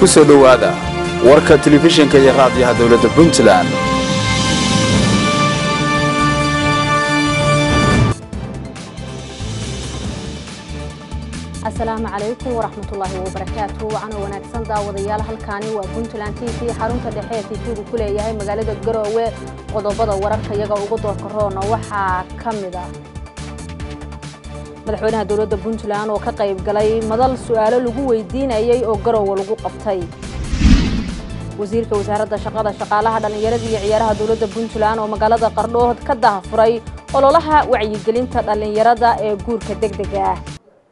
ku soo dhowaada warka telefishinka iyo raadiyaha dowladda puntland asalaamu calaykum waraxmatullaahi wabarakaatu wacana wanaagsan daawadayaal halkaani waa puntland t v xarunta dhexe ee tifigu ku leeyahay magaalada garoowe qodobada wararka iyaga ugu doorka roona waxaa ka mid ah madaxweynaha dowladda puntland oo ka qayb galay madal su'aalo lagu weydiinayay oo garoowe lagu qabtay wasiirka wasaaradda shaqada shaqaalaha dhallinyarada iyo ciyaaraha dowladda puntland oo magaalada qardhood ka dahafuray ololaha wacyigelinta dhallinyarada ee guurka degdega ah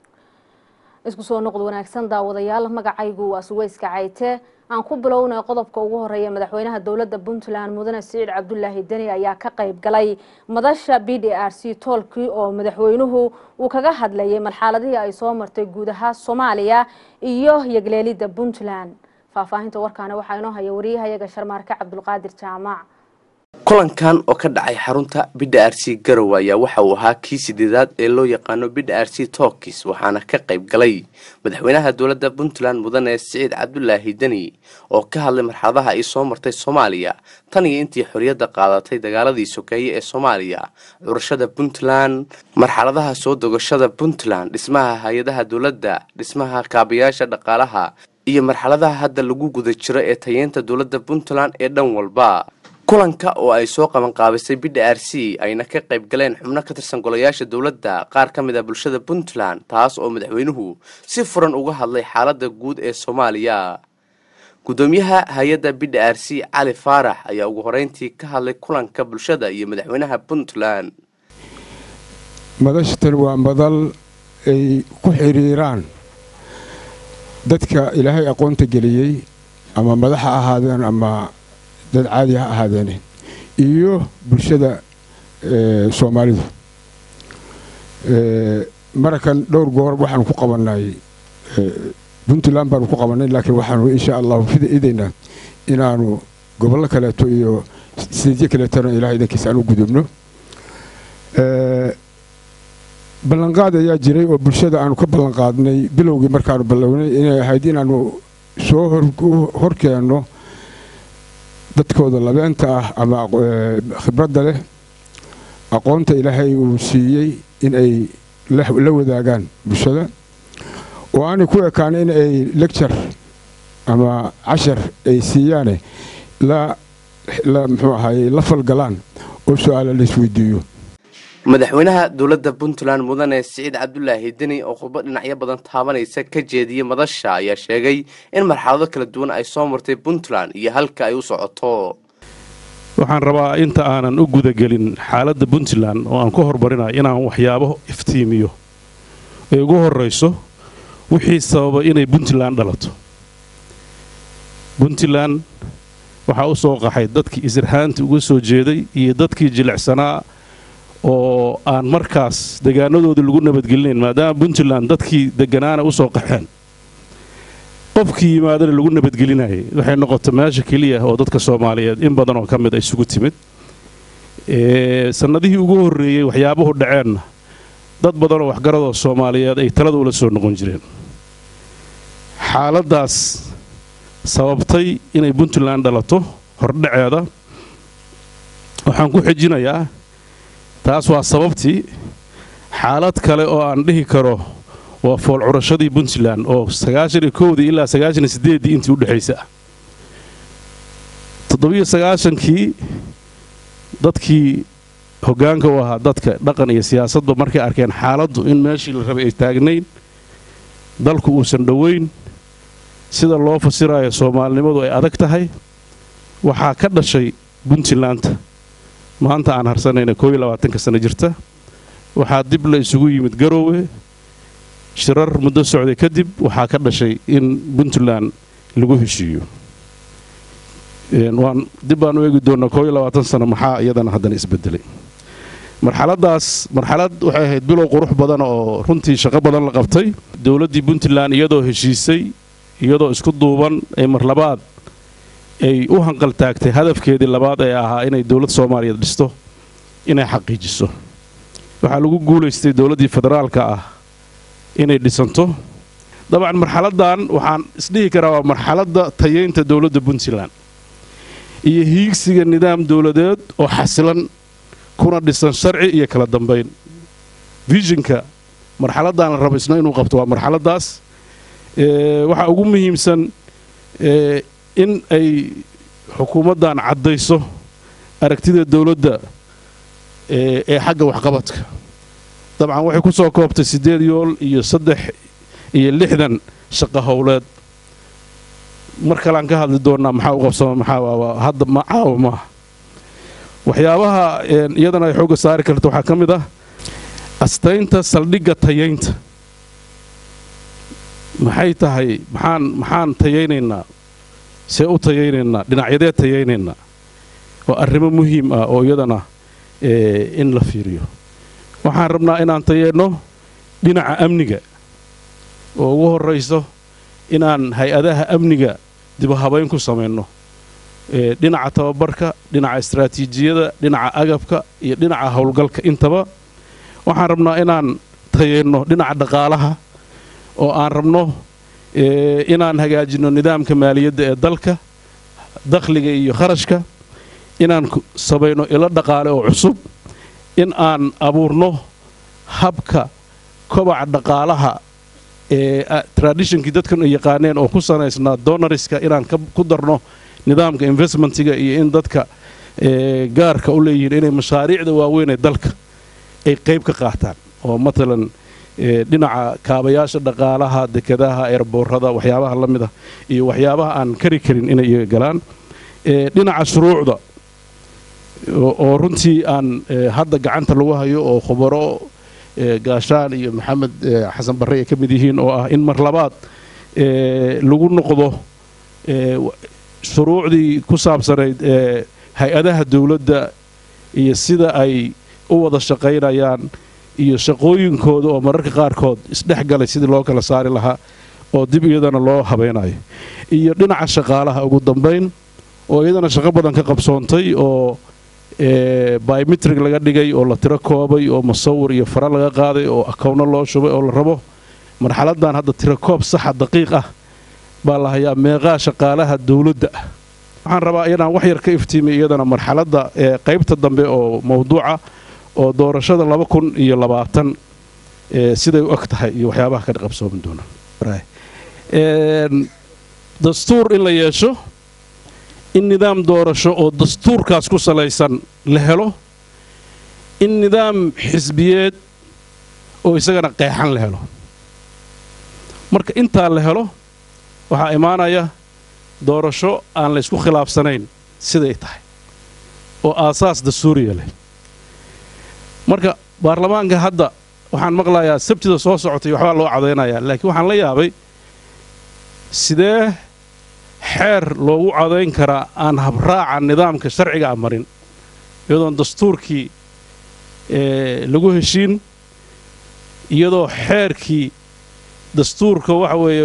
isku soo noqod wanaagsan daawadayaal magacaygu waa suweyska cayte aan ku bilownay qodobka ugu horeeya madaxweynaha dowladda puntland mudane siciid cabdulaahi deni ayaa ka qayb galay madasha b d r c toolkii oo madaxweynuhu uu kaga hadlayay marxaladihii ay soo martay guud ahaan soomaaliya iyo yegleelidda puntland faahfaahinta warkaani waxaa inoo haya wariyahayaga sharmaarke cabdulqaadir jaamac kulankan oo ka dhacay xarunta bidha r c garowe ayaa waxa uu ahaa kii sideedaad ee loo yaqaano bidha r c tokis waxaana ka qayb galay madaxweynaha dowladda puntland mudane siciid cabdulaahi deni oo ka hadlay marxaladaha ay soo martay soomaaliya tan iyo intii xorriyadda qaadatay dagaaladii sokeeye ee soomaaliya curashada puntland marxaladaha soo dogashada puntland dhismaha hay-adaha dowladda dhismaha kaabayaasha dhaqaalaha iyo marxaladaha hadda lagu guda jiro ee tayeynta dowladda puntland ee dhan walba kulanka oo ay soo qabanqaabisay bidha r c ayna ka qayb galeen xubno ka tirsan golayaasha dowladda qaar ka mid a bulshada puntland taas oo madaxweynuhu si furan uga hadlay xaaladda guud ee soomaaliya gudoomiyaha hay-adda bidha r c cali faarax ayaa ugu horeyntii ka hadlay kulanka bulshada iyo madaxweynaha puntland madashatan waa madal ay ku xiriiraan dadka ilaahay aqoonta geliyey ama madax ha ahaadeen ama dad caadi ha ahaadeene iyo bulshada soomaalidu marakan dhowr goor waxaanu ku qabannay puntland baanu ku qabannay laakiin waxaanu insha allahu idaynaa inaanu gobollo kaleeto iyo sideedyo kaleetona ilahay idankiisa aan u gudubno ballanqaad ayaa jiray oo bulshada aanu ka ballanqaadnay bilowgii markaanu ballownay inay ahayd inaanu soo horkeenno dadkooda labeenta ah ama khibradda leh aqoonta ilaahay uu siiyey in ay la wadaagaan bulshada oo aanay ku ekaan in ay lecture ama cashar ay siiyaane muxuu ahaye la falgalaan oo su-aala la isweydiiyo madaxweynaha dowladda puntland mudane siciid cabdulaahi deni oo khudbo dhinacyo badan taabanaysa ka jeediyey madasha ayaa sheegay in marxalado kala duwan ay soo martay puntland iyo halka ay u socoto waxaan rabaa inta aanan u gudagelin xaaladda puntland oo aan ku hormarinayo inaan waxyaabo iftiimiyo ay ugu horrayso wixii sababa inay puntland dhalato puntland waxaa u soo qaxay dadkii isirhaanta uga soo jeeday iyo dadkii jilicsanaa oo aan markaas degaanadoodii lagu nabadgelinayn maadaama puntland dadkii deganaana u soo qaxeen qofkii yimaadana lagu nabadgelinayay waxay noqota meesha keliya oo dadka soomaaliyeed in badan oo ka mid ay isugu timid sannadihii ugu horreeyey waxyaabuhu dhaceenna dad badanoo waxgaradoo soomaaliyeed ay talada ula soo noqon jireen xaaladdaas sababtay inay puntland dhalato hordhaceeda waxaan ku xijinayaa taas waa sababtii xaalad kale oo aan dhihi karo waa foolcurashadii puntland oo sagaashaniyo kowdii ilaa sagaashaniyo siddeeddii intii u dhexaysa ah toddobiyo sagaashankii dadkii hoggaanka u ahaa dadka dhaqan iyo siyaasadba markay arkeen xaaladdu in meeshii la rabay ay taagnayn dalku uusan dhowayn sida loo fasiraayo soomaalinimadu ay adag tahay waxaa ka dhashay puntlandta maanta aan harsanayna koob iyo labaatanka sano jirta waxaa dib la isugu yimid garoowe shirar muddo socday kadib waxaa ka dhashay in puntland lagu heshiiyo waan dib baan u eegi doonnaa koob iyo labaatan sano maxaa iyadana haddana isbedelay marxaladdaas marxalad waxay ahayd bilow qurux badan oo runtii shaqo badan la qabtay dowladdii puntland iyadoo heshiisay iyadoo isku duuban ee marlabaad ay u hanqaltaagtay hadafkeedii labaad ee ahaa inay dowlad soomaaliyeed dhisto inay xaqiijiso waxaa lagu guulaystay dowladdii federaalka ah inay dhisanto dabcan marxaladdan waxaan isdhihi karaa waa marxaladda tayeynta dowladda puntland iyo hiigsiga nidaam dowladeed oo xasilan kuna dhisan sharci iyo kala dambayn vishinka marxaladdan la rabo isna inuu qabto waa marxaladdaas waxaa ugu muhiimsan in ay xukuumaddan caddayso aragtida dowladda ee xagga waxqabadka dabcan waxay ku soo koobtay siddeed yool iyo saddex iyo lixdan shaqo howleed mar kalean ka hadli doonnaa maxaa u qabsama maxaa hadda ma caawa maaha waxyaabaha iyadana ay xoogga saari karta waxaa ka mid ah astaynta saldhigga tayaynta maxay tahay maxaan maxaan tayaynaynaa see u tayaynaynaa dhinacyadee tayaynaynaa waa arrimo muhiim ah oo iyadana in la fiiriyo waxaan rabnaa inaan tayeenno dhinaca amniga oo ugu horrayso inaan hay-adaha amniga dibahabayn ku samayno dhinaca tababarka dhinaca istraatiijiyada dhinaca agabka iyo dhinaca howlgalka intaba waxaan rabnaa inaan tayeenno dhinaca dhaqaalaha oo aan rabno inaan hagaajinno nidaamka maaliyadda ee dalka dakhliga iyo kharashka inaan samayno ilo dhaqaale oo cusub in aan abuurno habka kobaca dhaqaalaha ee traditionkii dadkan ay yaqaaneen oo ku sanaysnaa donariska inaan ku darno nidaamka investmentiga iyo in dadka gaarka u leeyihiin inay mashaariicda waaweyn ee dalka ay qayb ka qaataan oo matalan dhinaca kaabayaasha dhaqaalaha dekadaha eerboorada waxyaabaha la mid ah iyo waxyaabaha aan kari karin inay iyaga galaan dhinaca shuruucda oo runtii aan hadda gacanta lagu hayo oo khubaro gaashaan iyo maxamed xasan barre ay ka mid yihiin oo ah in mar labaad lagu noqdo shuruucdii ku saabsanayd ee hay-adaha dowladda iyo sida ay u wada shaqaynayaan iyo shaqooyinkooda oo mararka qaarkood isdhex galay sidii loo kala saari lahaa oo dib iyadana loo habeynayo iyo dhinaca shaqaalaha ugu dambayn oo iyadana shaqo badan ka qabsoontay oo biometrig laga dhigay oo la tiro koobay oo musawir iyo fara laga qaaday oo akowno loo shubay oo la rabo marxaladdan hadda tiro koob saxa daqiiq ah baa la hayaa meeqaa shaqaalaha dowladda ah waxaan rabaa inaan wax yar ka iftiimiy iyadana marxaladda ee qaybta dambe oo mawduuca oo doorashada laba kun iyo labaatan siday u eg tahay iyo waxyaabaha ka qabsoomi doona dastuur in la yeesho in nidaam doorasho oo dastuurkaas ku salaysan la helo in nidaam xisbiyeed oo isagana qeexan la helo marka intaa la helo waxaa imaanaya doorasho aan la ysku khilaafsanayn siday tahay oo aasaas dastuuriya leh marka baarlamaanka hadda waxaan maqlayaa sabtida soo socotay waxbaa loo cadaynayaa laakiin waxaan la yaabay sidee xeer loogu cadayn karaa aan habraaca nidaamka sharciga a marin iyadoon dastuurkii lagu heshiin iyadoo xeerkii dastuurka waxa weeye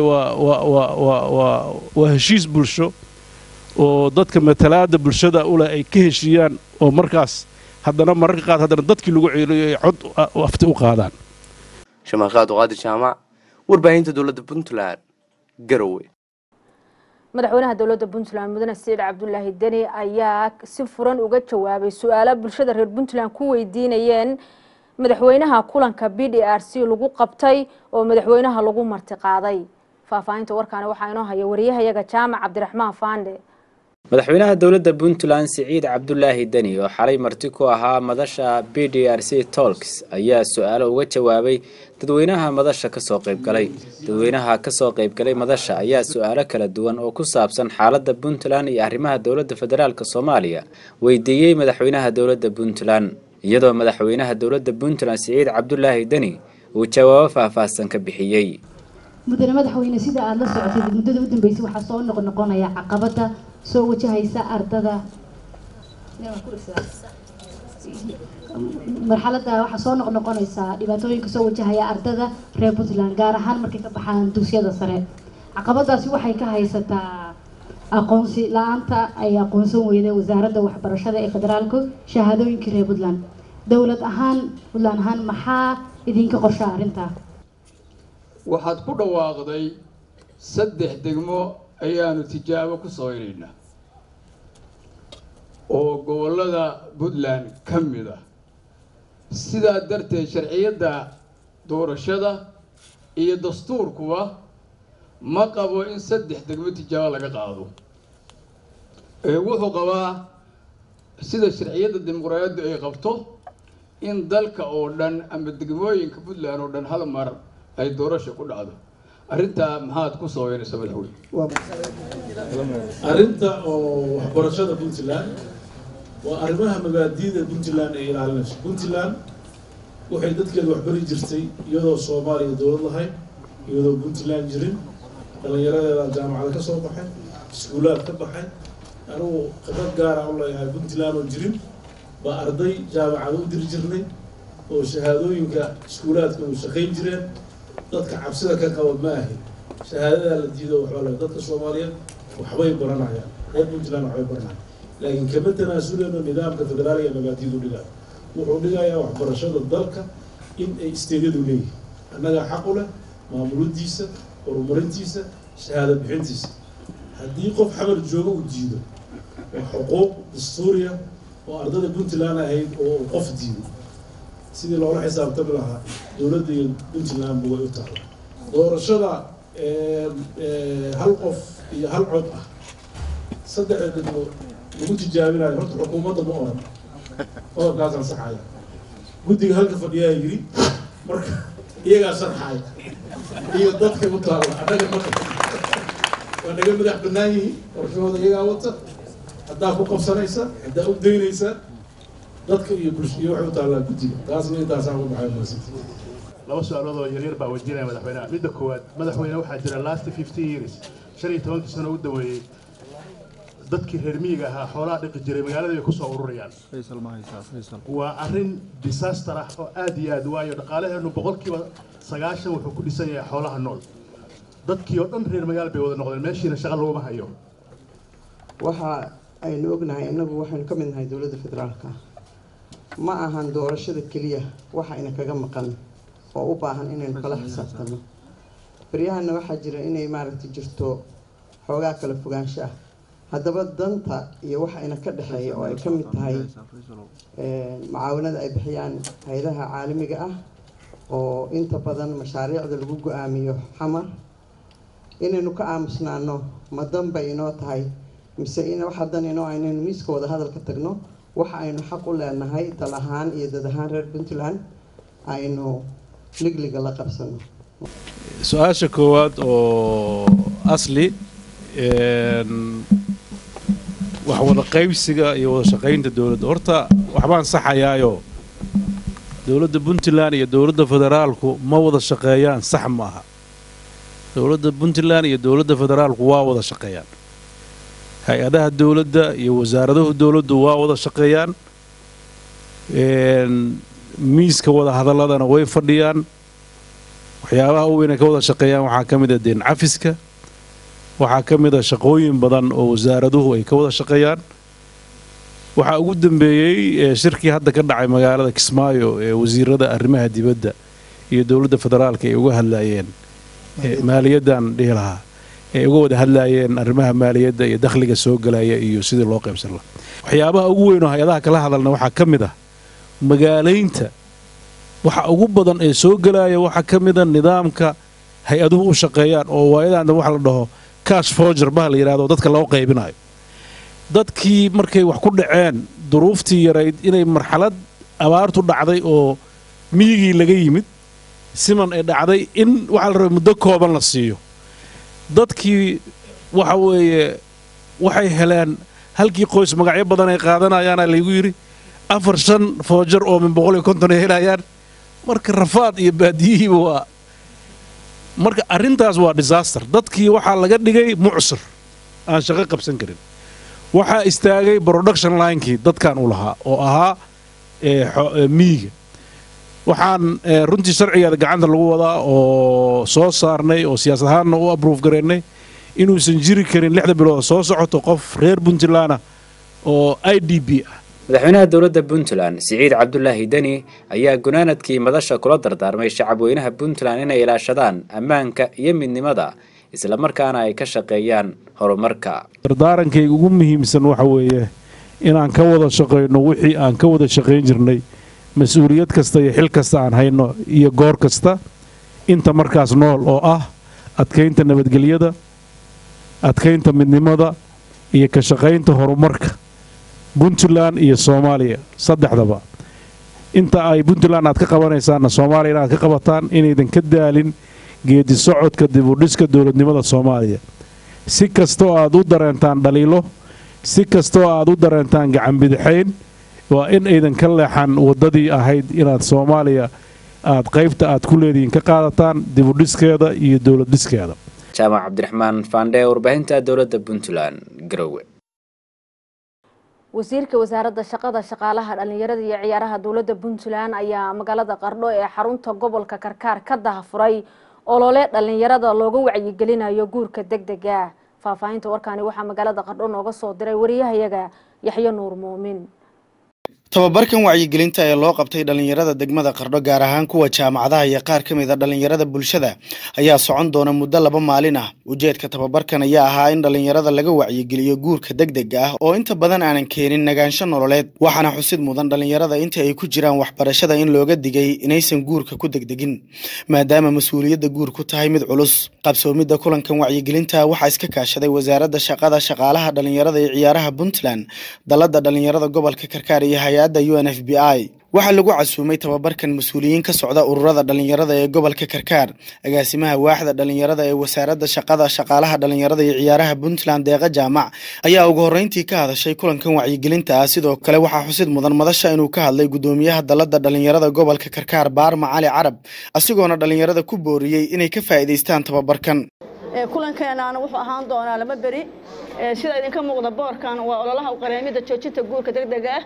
waa heshiis bulsho oo dadka matalaadda bulshada uleh ay ka heshiiyaan oo markaas haddana mararka qaad haddana dadkii lagu ceeliyo ay cod afti u qaadaan shamaaqaad uqaadir jaamac warbaahinta dowladda puntland garowe madaxweynaha dowladda puntland mudane siciid cabdulaahi deni ayaa si furan uga jawaabay su-aalo bulshada reer puntland ku weydiinayeen madaxweynaha kulanka b d r c lagu qabtay oo madaxweynaha lagu martiqaaday faahfaahinta warkaani waxaa inoo haya wariyahayaga jaamac cabdiraxmaan faande madaxweynaha dowladda puntland siciid cabdulaahi deni oo xalay marti ku ahaa madasha b d r c tolks ayaa su-aalo uga jawaabay dadweynaha madasha kasoo qaybgalay dadweynaha kasoo qaybgalay madasha ayaa su-aalo kala duwan oo ku saabsan xaaladda puntland iyo arrimaha dowladda federaalk soomaaliya weydiiyey madaxweynaha dowladda puntland iyadoo madaxweynaha dowladda puntland siciid cabdulaahi deni uu jawaabo faahfaahsan ka bixiyey mudane madaxweyne sida aada la socotay muddada u dambeysay waxaa soo noqnoqonaya caqabada soo wajahaysa ardada marxalada waxaa soo noqnoqonaysaa dhibaatooyinka soo wajahaya ardada reer puntland gaar ahaan markay ka baxaan dugsiyada sare caqabadaasi waxay ka haysataa aqoonsi la-aanta ay aqoonsan weyday wasaaradda waxbarashada ee federaalku shahaadooyinkii reer puntland dowlad ahaan puntland ahaan maxaa idinka qorsha arrintaa waxaad ku dhawaaqday saddex degmo ayaanu tijaabo ku samaynaynaa oo gobollada puntland ka mid ah sidaa darteed sharciyadda doorashada iyo dastuurkuba ma qabo in saddex degmo tijaabo laga qaado ee wuxuu qabaa sida sharciyadda dimuqraadiyaddu ay qabto in dalka oo dhan ama degmooyinka puntland oo dhan hal mar ay doorasha ku dhacdo arrintaa maxaad ku sabaynaysa madaxweyne arrinta oo waxbarashada puntland waa arrimaha mabaadi'da puntland ay ilaalinayso puntland waxay dadkeeda waxbari jirtay iyadoo soomaaliya dowlad lahayn iyadoo puntland jirin dhallinyaradeeda jaamacada ka soo baxay iskuulaad ka baxay anigu khibrad gaara u leeyahay puntland oo jirin baa arday jaamacada u diri jirnay oo shahaadooyinka iskuulaadka u shaqayn jireen dadka cabsida ka qaba ma ahi shahaadadaa la diido waxbaa le dadka soomaaliyeed waxbay baranayaan reer puntland waxbay baranayaan laakiin kama tanaasuleyno nidaamka federaaliga mabaadidu dhigayo wuxuu dhigayaa waxbarashada dalka in ay isteedyadu leeyihin annagaa xaq u leh maamuladiisa horumarintiisa shahaado bixintiisa haddii qof xamar jooga uu diido waa xuquuq dastuuriya oo ardada puntland ahayd oo qof diido sidii loola xisaabtami lahaa dowladda iyo puntlandba way u taala doorashada hal qof iyo hal cod ah saddexda degmo lagu tijaabinayo horta xukuumadda ma oran qodobkaasaan saxaya guddiga halka fadhiyaa yiri marka iyagaa sharxaya iyo dadka u taalla annaga marka waa naga madax bannaan yihiin qorshahooda iyagaa wata haddaa ku qabsanaysa haddaa u daynaysa dadka iyo bulsh iyo waxay u taallaa guddiga taasna intaasaan ku baxay university laba su-aalood oo yaryar baa wajinaya madaxweynaha midda koowaad madaxweyne waxaa jira last fifteen years shan iyo tobankii sano u daweeyey dadkii reer miyiga ahaa xoolaha dhiqi jiray magaalada ay kusoo ururayaan waa arrin disaster ah oo aad iyo aad waayo dhaqaalaheenu boqolkiiba sagaashan wuxuu ku dhisan yahay xoolaha nool dadkii oo dhan reer magaal bay wada noqdeen meeshiina shaqa laguma hayo waxa aynu ognahay innagu waxaynu ka mid nahay dowladda federaalka ma ahan doorashada keliya waxa ina kaga maqan oo u baahan inaynu kala xisaabtano baryahana waxaa jira inay maaragtay jirto xoogaa kala fogaansho ah haddaba danta iyo waxa ina ka dhexeeya oo ay ka mid tahay mucaawinada ay bixiyaan hay-adaha caalamiga ah oo inta badan mashaariicda lagu go-aamiyo xamar inaynu ka aamusnaano ma danbay inoo tahay mise in wax haddan inoo aynaynu miiska wada hadalka tagno waxa aynu xaq u leenahay dal ahaan iyo dad ahaan reer puntland aynu ligliga la qabsano su-aasha koowaad oo asli wax wada qaybsiga iyo wada shaqaynta dowladda horta waxbaan saxayaayo dowladda puntland iyo dowladda federaalku ma wada shaqeeyaan sax ma aha dowladda puntland iyo dowladda federaalku waa wada shaqeeyaan hay-adaha dowladda iyo wasaaradahu dowladdu waa wada shaqeeyaan miiska wada hadaladana way fadhiyaan waxyaabaha u weynay ka wada shaqeeyaan waxaa ka mid a deen cafiska waxaa ka mid a shaqooyin badan oo wasaaraduhu ay ka wada shaqeeyaan waxaa ugu dambeeyey shirkii hadda ka dhacay magaalada kismaayo ee wasiirada arrimaha dibadda iyo dowladda federaalka ay uga hadlaayeen maaliyaddan dhihi lahaa ay uga wada hadlaayeen arrimaha maaliyadda iyo dakhliga soo galaya iyo sidii loo qaybsan lahaa waxyaabaha ugu weyn oo hay-adaha kala hadalna waxaa ka mid ah magaalaynta waxa ugu badan ee soo gelaya waxaa ka mida nidaamka hay-aduhu u shaqeeyaan oo waayadan waxa la dhaho cash forger baha la yidhahdo dadka loo qaybinayo dadkii markay wax ku dhaceen duruuftii yarayd inay marxalad abaartu dhacday oo miyigii laga yimid siman ay dhacday in waxaa la rabay muddo kooban la siiyo dadkii waxa weeye waxay heleen halkii qoys magacyo badan ay qaadanayaana laygu yidhi afar shan foojar oo min boqol iyo konton ay helayaan marka rafaad iyo baadiyihiiba waa marka arrintaas waa disaster dadkii waxaa laga dhigay mucsir aan shaqo qabsan karin waxaa istaagay production linekii dadkan u lahaa oo ahaa miyiga waxaan runtii sharcigeeda gacanta lagu wadaa oo soo saarnay oo siyaasad ahaanna u abruuf gareennay inuusan jiri karin lixda bilood soo socoto qof reer puntlandna oo i d b ah madaxweynaha dowladda puntland siciid cabdulaahi deni ayaa gunaanadkii madasha kula dardaarmay shacabweynaha puntland inay ilaashadaan ammaanka iyo midnimada islamarkaana ay ka shaqeeyaan horumarka dardaarankayga ugu muhiimsan waxa weeye inaan ka wada shaqayno wixii aan ka wada shaqayn jirnay mas-uuliyad kasta iyo xil kasta aan hayno iyo goor kasta inta markaas nool oo ah adkaynta nabadgelyada adkaynta midnimada iyo ka shaqaynta horumarka puntland iyo soomaaliya saddexdaba inta ay puntland aad ka qabanaysaanna soomaaliya inaad ka qabataan inaydan ka daalin geedi socodka dibudhiska dowladnimada soomaaliya si kastoo aad u dareentaan dhaliilo si kastoo aad u dareentaan gacanbidixayn waa in aydan ka leexan waddadii ahayd inaad soomaaliya aad qaybta aad ku leedihiin ka qaadataan dibudhiskeeda iyo dowlad dhiskeeda jaamac cabdiraxmaan faandhe warbaahinta dowladda puntland garowe wasiirka wasaaradda shaqada shaqaalaha dhalinyarada iyo ciyaaraha dowladda puntland ayaa magaalada qardho ee xarunta gobolka karkaar ka dahafuray olole dhalinyarada looga wacyigelinayo guurka deg dega faahfaahinta warkaani waxaa magaalada qardho nooga soo diray wariyahayaga yaxyo nuur muumin tababarkan wacyigelinta ee loo qabtay dhallinyarada degmada qardho gaar ahaan kuwa jaamacadaha iyo qaar ka mid a dhallinyarada bulshada ayaa socon doona muddo laba maalin ah ujeedka tababarkan ayaa ahaa in dhallinyarada laga wacyigeliyo guurka degdega ah oo inta badan aanan keenin nagaansho nololeed waxaana xusid mudan dhallinyarada inta ay ku jiraan waxbarashada in looga digay inaysan guurka ku degdegin maadaama mas-uuliyadda guur ku tahay mid culus qabsoomidda kulankan wacyigelinta waxaa iska kaashaday wasaaradda shaqada shaqaalaha dhallinyarada iyo ciyaaraha puntland dalladda dhallinyarada gobolka karkaar iyo hay u n f b i waxaa lagu casuumay tababarkan mas-uuliyiin ka socda ururada dhallinyarada ee gobolka karkaar agaasimaha waaxda dhallinyarada ee wasaaradda shaqada shaqaalaha dhallinyarada iyo ciyaaraha puntland deeqa jaamac ayaa ugu horreyntii ka hadashay kulankan wacyigelinta ah sidoo kale waxaa xusid mudan madasha inuu ka hadlay gudoomiyaha dalladda dhallinyarada gobolka karkaar baarma cali carab asigoona dhallinyarada ku booriyey inay ka faa'iidaystaan tababarkan kulankeenaana wuxuu ahaan doonaa laba beri sida idinka muuqda boorkan waa ololaha uqareemida joojinta guurka degdega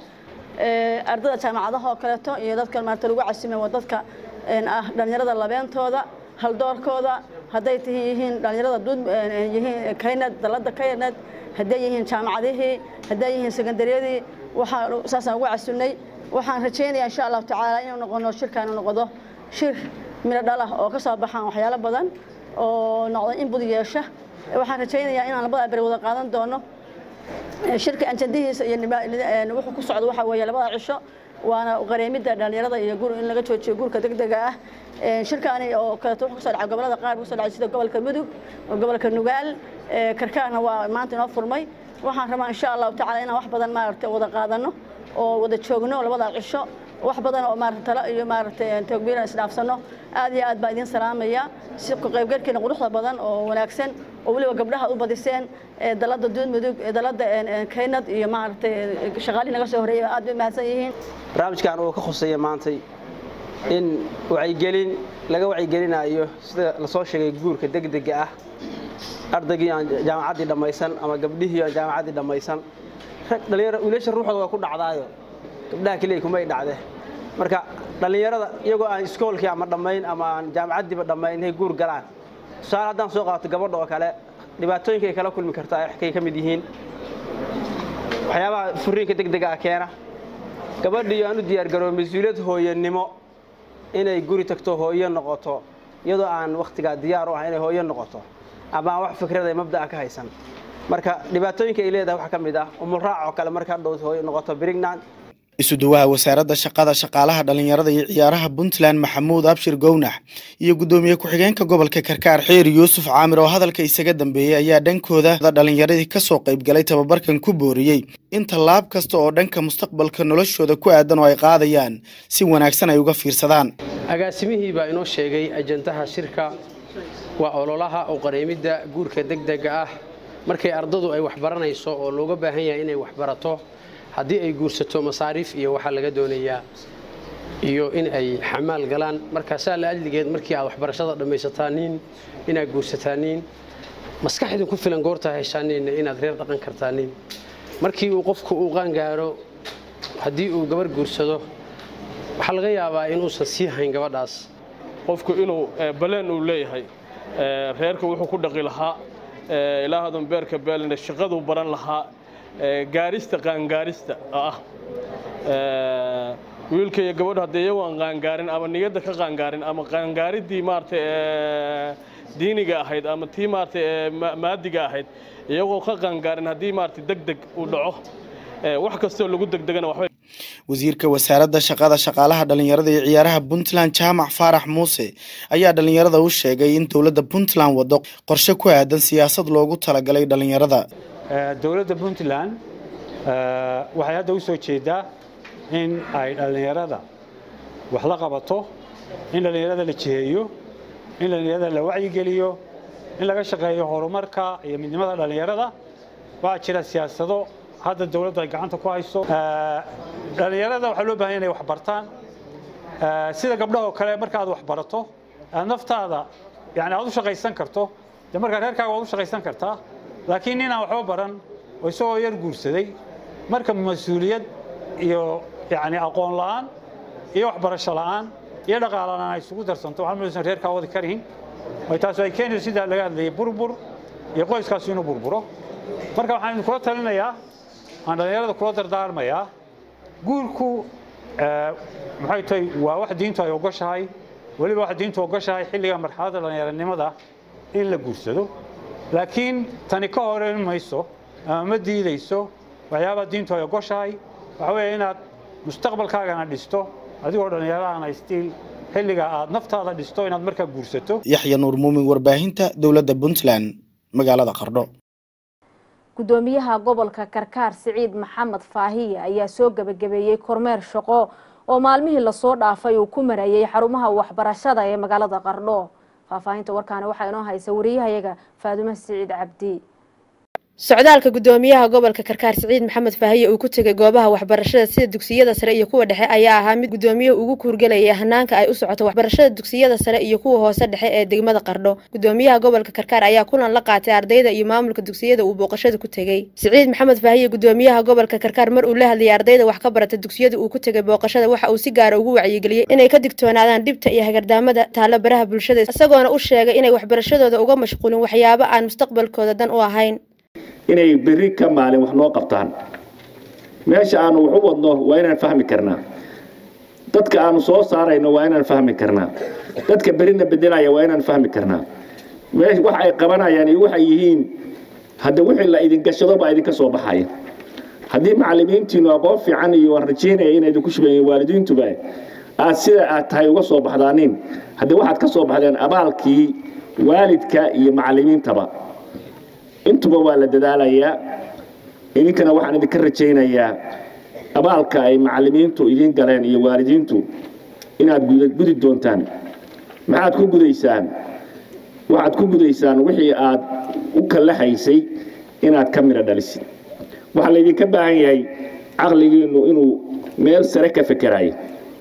ah ardada jaamacadaha oo kaleeto iyo dadka maarata lagu casimay waa dadka ah dhallinyarada labeentooda haldoorkooda hadday tihi yihiin dhallinyarada dud yihiin kaynad dalada kaynad hadday yihiin jaamacadihii hadday yihiin sekondariyadii waxaa saasaan ugu casunay waxaan rajaynayaa insha allahu tacaala inuu noqono shirkaanu noqdo shir midho dhalah oo ka soo baxaan waxyaalo badan oo noqdo in bud yeesha waxaan rajaynayaa inaan labada beri wada qaadan doono shirka anjadihiisa iyo wuxuu ku socdo waxa weeye labada cisho waana qareemidda dhallinyarada iyo gur in laga joojiyo guurka degdega ah shirkaani oo kaleeto wuxuu kusoo dhacay gobolada qaar kusoo dhacay sida gobolka mudug gobolka nugaal karkaarna waa maanta inoo furmay waxaan rabaa insha allahu tacaala inaan wax badan maaragtay wada qaadano oo wada joogno labada cisho wax badan oo maarata talo iyo maaragtay toogbiiran isdhaafsano aad iyo aad baa idiin salaamaya si ku qaybgalkiina quruxda badan oo wanaagsan oo weliba gabdhaha u badiseen dalada duud mudug dalada kaynad iyo maaragtay shaqaalihii naga soo horeeyay aad bay mahadsan yihiin barnaamijkan uu ka khuseeya maantay in wacyigelin laga wacyigelinayo sida lasoo sheegay guurka degdega ah ardaygii aan jaamacaddii dhammaysan ama gabdhihii aan jaamacaddii dhammaysan dhalinyaro wiilasha ruuxooda waa ku dhacdaayo gabdhaha keliya kumay dhacde marka dhallinyarada iyagoo aan iskoolkii ama dhammayn ama aan jaamacaddiiba dhammayn inay guur galaan tusaale haddaan soo qaato gabadha oo kale dhibaatooyinka ay kala kulmi kartaa kay ka mid yihiin waxyaabaha furiinka degdega ah keena gabadhii aan u diyaargarooy mas-uuliyad hooyanimo inay guri tagto hooyo noqoto iyadoo aan wakhtigaa diyaar u ah inay hooyo noqoto ama aan wax fikrada mabda'a ka haysan marka dhibaatooyinka ay leedahay waxaa ka mid ah umulraac oo kale marka hadhow hooyo noqoto brignan isuduwaha wasaaradda shaqada shaqaalaha dhallinyarada iyo ciyaaraha puntland maxamuud abshir gownax iyo guddoomiye ku-xigeenka gobolka karkaar xeeri yuusuf caamir oo hadalka isaga dambeeyey ayaa dhankooda dhallinyaradii ka soo qaybgalay tababarkan ku booriyey in tallaab kasta oo dhanka mustaqbalka noloshooda ku aadan oo ay qaadayaan si wanaagsan ay uga fiirsadaan agaasimihii baa inoo sheegay ajandaha shirka waa ololaha oo qareemidda guurka degdega ah markay ardadu ay waxbaranayso oo looga baahan yahay inay waxbarato haddii ay guursato masaariif iyo waxaa laga doonayaa iyo in ay xamaal galaan markaasaa la adligeed markii aad waxbarashada dhammaysataaniin inaad guursataaniin maskaxdin ku filan goortaa heshaaniinna inaad reer dhaqan kartaaniin markii uu qofku uu qaangaaro haddii uu gabar guursado waxaa laga yaabaa inuusan sii hayn gabadhaas qofku inuu baleen uu leeyahay reerka wuxuu ku dhaqi lahaa ilaahadan beerka beelina shaqaduu baran lahaa gaarista qaangaarista ah wiilka iyo gabadhu haddii iyagu aan qaangaarin ama niyadda ka qaangaarin ama qaangaaridii maaragtay diiniga ahayd ama tii maaragtay maadiga ahayd iyagoo ka qaangaarin haddii maaragtay deg deg uu dhaco wax kastoo lagu degdegana waxbay wasiirka wasaaradda shaqada shaqaalaha dhalinyarada iyo ciyaaraha puntland jaamac faarax muuse ayaa dhalinyarada u sheegay in dowladda puntland wado qorshe ku aadan siyaasad loogu talagalay dhalinyarada dowladda puntland waxay hadda u soo jeedaa in ay dhallinyarada wax la qabato in dhallinyarada la jiheeyo in dhallinyarada la wacyigeliyo in laga shaqeeyo horumarka iyo midnimada dhallinyarada waxaa jira siyaasado hadda dowladdu ay gacanta ku hayso dhallinyarada waxaa loo bahan inay wax bartaan sida gabdhahoo kale marka aad wax barato aad naftaada yani aad u shaqaysan karto dee markaa reerkaaga waad u shaqaysan kartaa laakiin ninaan waxba baran oo isagoo yar guursaday marka mas-uuliyad iyo yani aqoon la'aan iyo waxbarasho la'aan iyo dhaqaala la'aan ay isugu darsanto waxaa maysan reerkaa wadi karihin way taas ay keenayso sidaa laga hadlayay burbur iyo qoyskaasu inuu burburo marka waxaan idinkula talinayaa aan dhallinyarada kula dardaarmayaa guurku maxay tahay waa wax diintu ay ogoshahay weliba wax diintu ogoshahay xilliga marxaladda dhallinyaranimada in la guursado laakiin tani ka horeyn mayso ama ma diidayso waxyaabaha diintu ay ogoshahay waxa weeye inaad mustaqbalkaagana dhisto adigoo dhallinyarahana stiil xilliga aad naftaada dhisto inaad markaa guursato yaxya nuur muumin warbaahinta dowladda puntland magaalada qardho gudoomiyaha gobolka karkaar siciid maxamed faahiye ayaa soo gebagabeeyey kormeer shaqo oo maalmihii lasoo dhaafay uu ku marayay xarumaha waxbarashada ee magaalada qardho faahfaahinta warkaani waxaa inoo haysa wariyahayaga faadumo siciid cabdi socdaalka gudoomiyaha gobolka karkaar siciid maxamed faahiye uu ku tegay goobaha waxbarashada sida dugsiyada sare iyo kuwa dhexe ayaa ahaa mid gudoomiyuhu ugu kuurgelayay hanaanka ay u socoto waxbarashada dugsiyada sare iyo kuwa hoose dhexe ee degmada qardho gudoomiyaha gobolka karkaar ayaa kulan la qaatay ardayda iyo maamulka dugsiyada uu booqashada ku tegey siciid maxamed faahiye gudoomiyaha gobolka karkaar mar uu la hadlayay ardayda wax ka barata dugsiyada uu ku tegay booqashada waxa uu si gaara ugu wacyigeliyey inay ka digtoonaadaan dhibta iyo hagardaamada taalo baraha bulshada isagoona u sheegay inay waxbarashadooda uga mashquulin waxyaabo aan mustaqbalkooda dan u ahayn inay berri ka maalin wax noo qabtaan meesha aanu wax u wadno waa inaan fahmi karnaa dadka aanu soo saarayno waa inaan fahmi karnaa dadka berrina bedelaya waa inaan fahmi karnaa meesha wax ay qabanayaan iyo waxay yihiin hadda wixii la idin gashado baa idinka soo baxaya haddii macallimiintiinu aqoon fiican iyo waan rajaynaya inay idinku shubayiin waalidiintuba aad sida aad tahay uga soo baxdaanin haddii waxaad ka soo baxdeen abaalkii waalidka iyo macallimiintaba intuba waa la dadaalayaa idinkana waxaan idinka rajaynayaa abaalka ay macallimiintu idiin galeen iyo waalidiintu inaad gudi doontaan maxaad ku gudaysaan waxaad ku gudaysaan wixii aad u kallahaysay inaad ka midho dhalisid waxaa laydinka baahan yahay caqligiinnu inuu meel sare ka fekerayo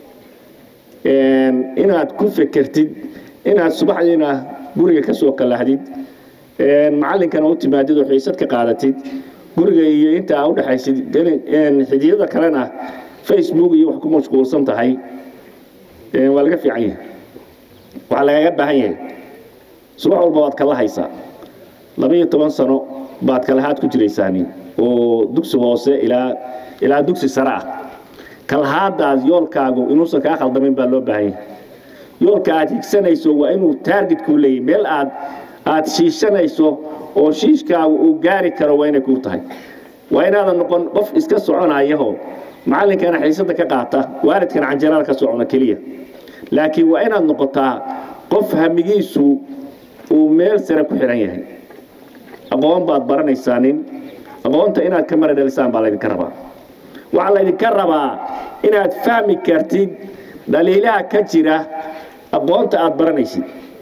inaad ku fekertid inaad subaxdiina guriga ka soo kallahdid macallinkana u timaadid oo xiisad ka qaadatid guriga iyo inta aa udhexaysid xidiyada kalena facebook iyo wax ku mashquulsan tahay waa laga fiican yahay waxaa lagaga baahan yahay subax walba waad kala haysaa labaiyo toban sano baad kalahaad ku jiraysaani oo dugsi hoose ilaa ilaa dugsi sare ah kalahaadaas yoolkaagu inuusan kaa khaldamayn baa loo baahan yahay yoolka aad higsanayso waa inuu taarget kuu leeyahy meel aad aad shiishanayso oo shiishkaagu uu gaari karo waa inay kuu tahay waa inaadan noqon qof iska soconayaho macallinkana xiisada ka qaata waalidkana canjarada ka socona keliya laakiin waa inaad noqotaa qof hamigiisu uu meel sare ku xihan yahay aqoon baad baranaysaa nin aqoonta inaad ka mara dhalisaan baa laydinka rabaa waxaa laydinka rabaa inaad fahmi kartid dhaliilaha ka jira aqoonta aad baranaysid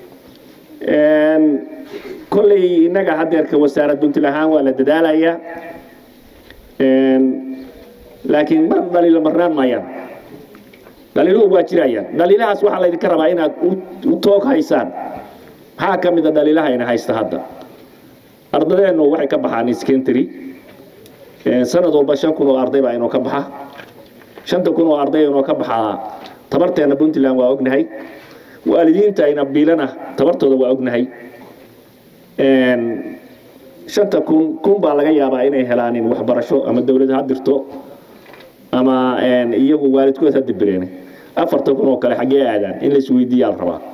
kolley innaga hadeerka wasaarad puntland ahaan waa la dadaalayaa laakiin mar dhaliilo marnaan maayaan dhaliiluhu waa jirayaan dhaliilahaas waxaa laydinka rabaa inaad u toog haysaan maxaa ka mid a dhaliilahayna haysta hadda ardadeennu waxay ka baxaan secondary sanad walba shan kun oo arday baa inoo ka baxa shanta kun oo arday inoo ka baxaa tabarteena puntland waa ognahay waalidiinta ayna biilana tabartooda waa ognahay shanta kun kun baa laga yaabaa inay helaanin waxbarasho ama dowlad ha dirto ama iyagu waalidkood ha dibireen afarta kun oo kale xaggee aadaan in la isweydiiyaa la rabaa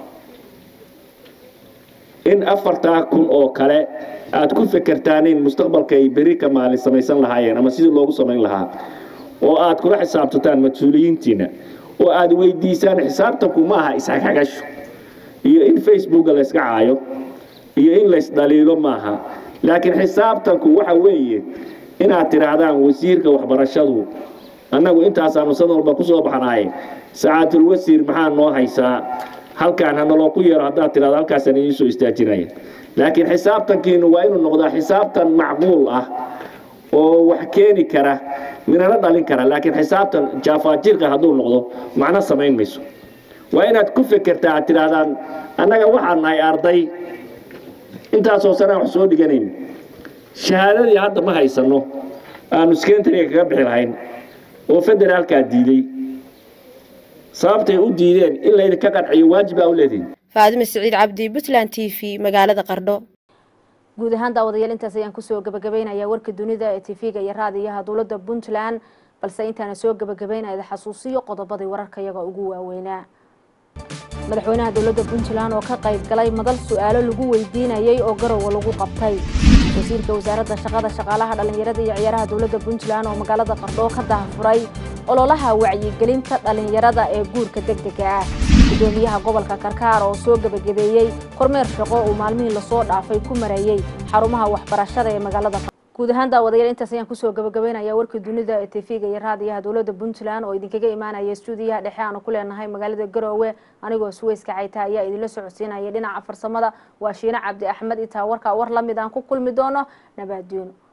in afartaa kun oo kale aad ku fekertaan in mustaqbalka ay beri ka maalin samaysan lahaayeen ama sidii loogu samayn lahaa oo aad kula xisaabtataan mas-uuliyiintiina oo aad weydiisaan xisaabtanku ma aha isxagxagasho iyo in facebooka la yska caayo iyo in laysdhaliilo maaha laakiin xisaabtanku waxa weeye inaad tidhaahdaan wasiirka waxbarashadu annagu intaasaanu sanad walba ku soo baxnaaye sacaatul wasiir maxaa noo haysaa halkaan hanaloo ku yeero haddaad tidhahdo halkaasaan idiin soo istaajinaya laakiin xisaabtankiinu waa inuu noqdaa xisaabtan macquul ah oo wax keeni kara minana dhalin kara laakiin xisaabtan jaafaajirka hadduu noqdo macno samayn mayso waa inaad ku fekertaa aad tidhaahdaan annaga waxaan nahay arday intaasoo sanaa wax soo dhiganayn shahaadadii hadda ma haysanno aanu skentariga kaga bixi lahayn oo federaalkaa diiday sababtay u diideen in laydinka qanciyo waajibaa u leedihin faadime siciid cabdi puntland t v magaalada qardho guud ahaan daawadayaal intaas ayaan kusoo gabagabaynayaa warka dunida ee tv-ga iyo raadiyaha dowladda puntland balse intaana soo gabagabaynayda xasuusiyo qodobadii wararka iyaga ugu waaweynaa madaxweynaha dowladda puntland oo ka qayb galay madal su-aalo lagu weydiinayay oo garowa lagu qabtay wasiirka wasaaradda shaqada shaqaalaha dhallinyarada iyo ciyaaraha dowladda puntland oo magaalada qardho ka dahafuray ololaha wacyigelinta dhallinyarada ee guurka degdega ah gudoomiyaha gobolka karkaar oo soo gebagabeeyey kormeer shaqo uu maalmihii lasoo dhaafay ku marayey xarumaha waxbarashada ee magaalada guud ahaan daawadayaal intaas ayaan kusoo gabagabaynaya warkii dunida ee tv-ga iyo raadiyaha dowladda puntland oo idinkaga imaanaya stuudiyaha dhexe aanu ku leenahay magaalada garoowe anigoo suweyska cayta ayaa idinla socodsiinaya dhinaca farsamada waa shiine cabdi axmed itaa warkaa war lamid aan ku kulmi doono nabaadyoon